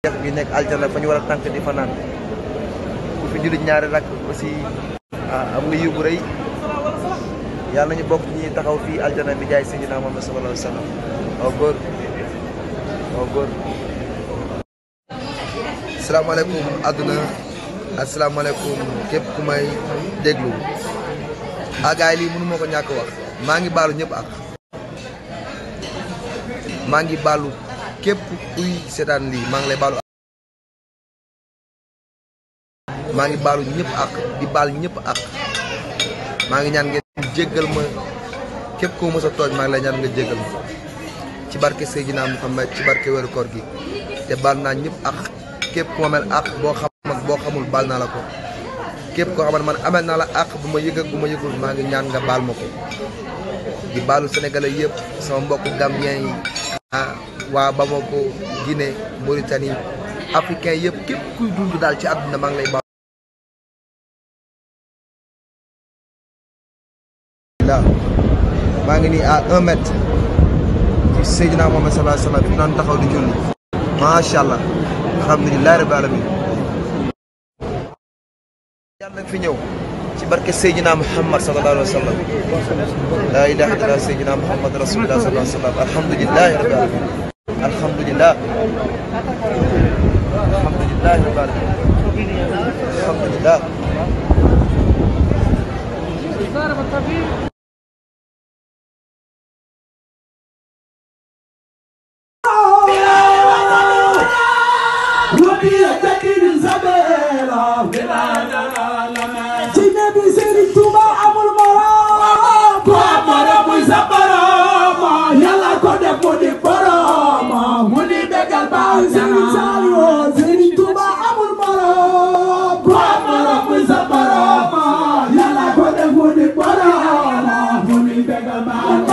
jeex bi nekk aljana fa ñu war a tànk di fa naan ku fi jullit ñaari rak aussi am nga yiw bu rëy yàlla nañu bokk ñi taxaw fii aljana bi jaay Seydina Muhammad sallallahu alayhi wa sallam aw góor aw góor asalaamaaleykum àdduna asalaamaaleykum képp ku may déglu ah gars yi lii mënu ma ko ñàkk wax maa ngi baalu ñëpp ak maa ngi baalu képp kuy seetaan lii maa ngi lay baalu maa ngi baalu ñëpp ak di baal ñëpp ak maa ngi ñaan ngeen jéggal ma képp koo mës a tooñ maa ngi lay ñaan nga jéggal ma ci barke Seydina Muhammad ci barke weeru koor gi te baal naa ñëpp ak képp ku ma mel ak boo xam ak boo xamul baal naa la ko képp koo xamante man amel naa la ak bu ma yëg ak bu ma yëgul maa ngi ñaan nga baal ma ko di baalu sénégalais yëpp sama mbokku gambien yi ah waa Bamako Guinée Mauritanie africain yëpp képp kuy dund daal ci àdduna maa ngi lay baal waaw maa ngi nii à un mètre ci Seydina Mohamed sallallahu alayhi wa sallam fi naan taxaw di julli macha allah alhamdulilahi rabbi alamin yàlla nag fi ñëw ci barke Seydina Muhammad sallallahu alayhi wa sallam la ilaha illallah Seydina Muhammad rasulullah sallallahu alayhi wa sallam alhamdulilahi rabbi alamin alhamdulilah alhamdulilahi rabbi alamin alhamdulilah